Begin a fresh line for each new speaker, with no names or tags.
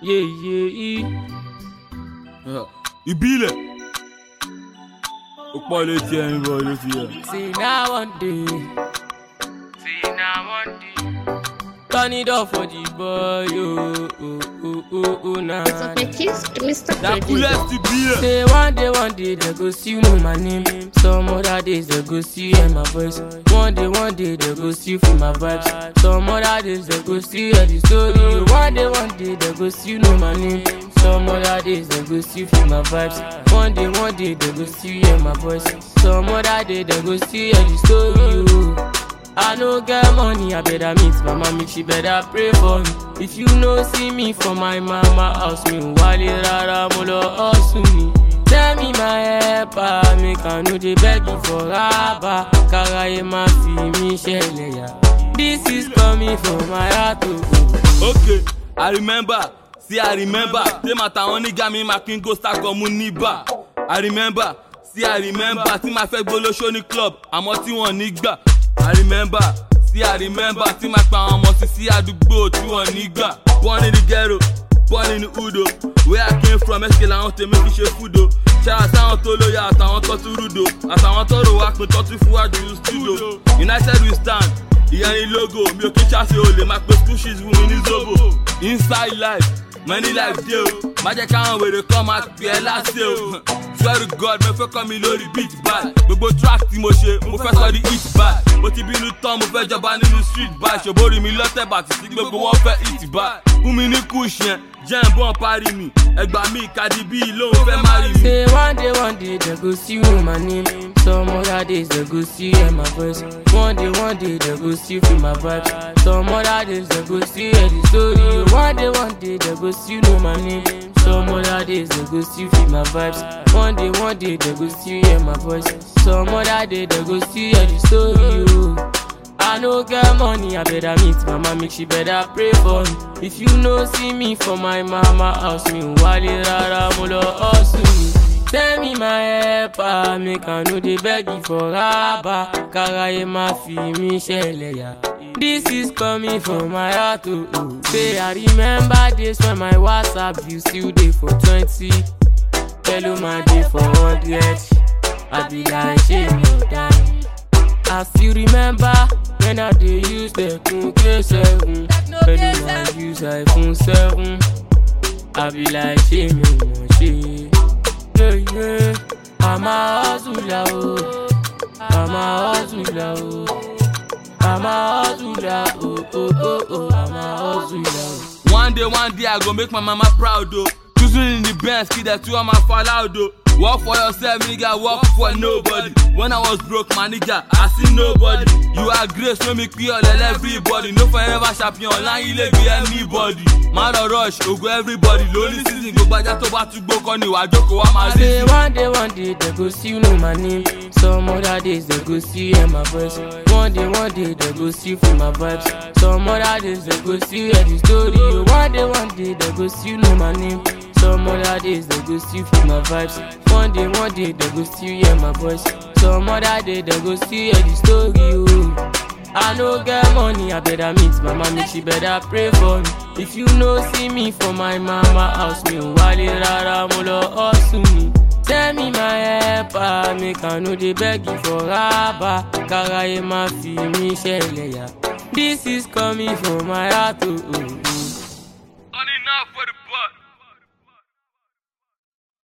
Yeah, yeah, yeah.
ìbílẹ̀ ó pọ̀ létí ẹni bọ̀ ló fi yẹ.
See now one day. See now one day. Turn it off for the boy, oh, oh, oh, oh, oh, nah.
It's of my kiss to Mr.
Dakulẹ̀
Producer.
ti bílẹ̀.
Say one day, one day, they go still know my name. Some other days, they go still hear my voice. One day, one day, they go still feel my vibes. Some other days, they go still hear the story. One day, one day, they go still know my name. Some other days, they go still feel my vibes. One day, one day, they go still hear my voice. Some other day, they go still hear the story. Oh. I no get money, I better meet mama, make she better pray for me. If you no see me for my mama house, me wale rara mo lọ hustle me. Tell me my helper, make I no dey beg you for raba. Karaye ma fi mi ṣẹlẹ̀ yà. This is coming from my heart o.
okay i remember see i remember say màtàwọn nígà mi máa kí n go star kan mú níbà i remember see i remember tí màá fẹ́ gbólóṣó ní club àmọ́ tí wọ́n ní gbà i remember see i remember tí màá pa àwọn ọmọ sí sí àdúgbò tí wọ́n ní gbà born in the ghetto born in the hood o where i came from ẹsẹ̀ làwọn tèmi fi ṣe food o ṣáà sáwọn tó lóye àtàwọn tó tún rúdo àtàwọn tó rò wá pin tó tún fún wájú studio united we stand ìyẹn ni logo mi ò kí ṣáṣe olè máa pe school shoes fún mi ní zobo inside life many life dey o má jẹ́ káwọn wèrè kan máa pè ẹ́ láṣẹ o swear to god mo fẹ́ kọ́ mi lórí beat bad gbogbo track tí mo ṣe mo fẹ́ sọ di hit bad mo ti bínú tán mo fẹ́ jọba nínú street bad ṣòbórí mi lọ́tẹ̀ bàtì sí gbogbo wọn fẹ́ hit bad fún mi ní kush yẹn jẹ́ ń bọ́n parí mi ẹgbà mi Cardi B lóun fẹ́ má rí mi.
Say one day, one day, they go see you my name. Some other days, they go see hear my voice. One day, one day, they go see feel my vibes. Some other days, they go see hear the story. One day, one day, they go see know my name. Some other days, they go see feel my vibes. One day, one day, they go see hear my voice. Some other day, they go see hear the story. Oh. I no get money, I better meet mama, make she better pray for me. If you no see me for my mama house, me wale rara mo lọ hustle me. Tell me my helper, make I no dey beg you for raba. Karaye ma fi mi ṣẹlẹ̀ yà. This is coming from my heart, oh, oh. Say I remember days when my WhatsApp view still dey for twenty. Hello my dey for hundred. I be like, ṣé mi ò dá? I still remember when I dey use the Kunke 7 Pẹ̀lú I use iPhone 7 I be like ṣé mi ò mọ̀ ṣe. Yeah, yeah. I'm a hustler o, I'm a hustler o, I'm a hustler o, oh, oh, oh, I'm a hustler o.
One day, one day, I go make my mama proud, though. Choosing in the Benz, kid, that two of my fall out, though. Work for yourself, nigga, work for nobody. When I was broke, my nigga, I see nobody. You are grace, no make me all everybody. No forever champion, online, you let be anybody. Man or rush, go go everybody. Lonely season, go back to back to go, Connie, I joke, I'm
I
a
say one day, one day, they go still know my name. Some other days, they go still hear my voice. One day, one day, they go still feel my vibes. Some other days, they go still hear the story. One day, one day, they go still know my name. Some other days, they go still feel my vibes. One day, one day, they go still hear my voice. Some other day, they go still hear the story. Oh. I no get money, I better meet mama, make she better pray for me. If you no see me for my mama house, me wale rara mo lọ hustle me. Tell me my helper, make I no dey beg you for raba. Karaye ma fi mi ṣẹlẹ̀ yà. This is coming from my heart, oh, oh, oh.